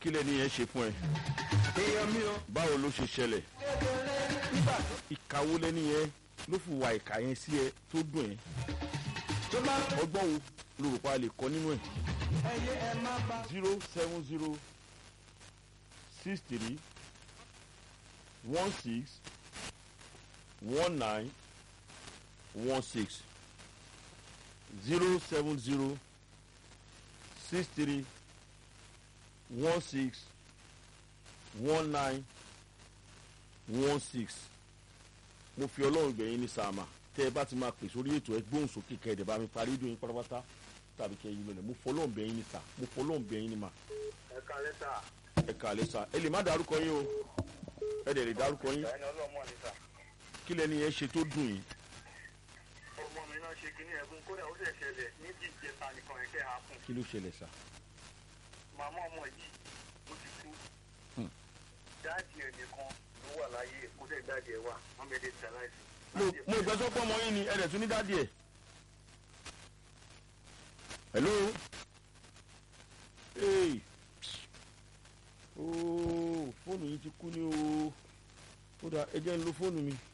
kí lẹ́ni yẹn ṣe fún ẹ èèyàn mi o. báwo ló ṣe ṣẹlẹ̀ nígbà ìkàwó lẹ́ni yẹn ló fi wà ìkà yẹn sí ẹ tó dùn ẹ tó bá ọgbọ́n wo ló rò pa lè kọ́ nínú ẹ̀ ẹyẹ ẹ má bá. zero seven zero six three one six one nine one six zero seven zero six three one six one nine one six mo fi ọlọ́run gbẹ̀yìn ní sàmà tẹ́ ẹ bá ti máa pè sórí ètò ẹ gbóhùn sókè kẹ́ ẹ dẹ̀ bá mi parí ìdòyìn pátápátá tàbí kẹ́ ẹ yí lọ́lẹ̀ mo fọlọ́run bẹ̀yìn ní sà mo fọlọ́run bẹ̀yìn ní mà ẹ kalẹ sá ẹ kàlẹ́ sà ẹ lè má dárúkọ yín o ẹ dẹ̀ lè dárúkọ yín ẹni ọlọmọ ni sá kí lẹni yẹn ṣe tó dùn yín ọmọ mi náà ṣe kíní ẹkún kódà ó sì ṣẹlẹ̀ níbi ìjẹta nìkan ẹkẹ ha fún kí ló ṣẹlẹ̀ sà màmá ọmọ yìí ó ti kú Hmm. dáàdì ẹ nìkan ló wà láyé kó dẹ dáàdì ẹ wà wọn bẹ dé tẹ láìsí. mo mo ìgbẹ́sọ́ pọ̀ mọ́ yín ni ẹ dẹ̀ tún ní dádì ẹ̀ hello hey ooo fóònù yìí ti kú ní o ó dà ẹ jẹ́ ń lo fóònù mi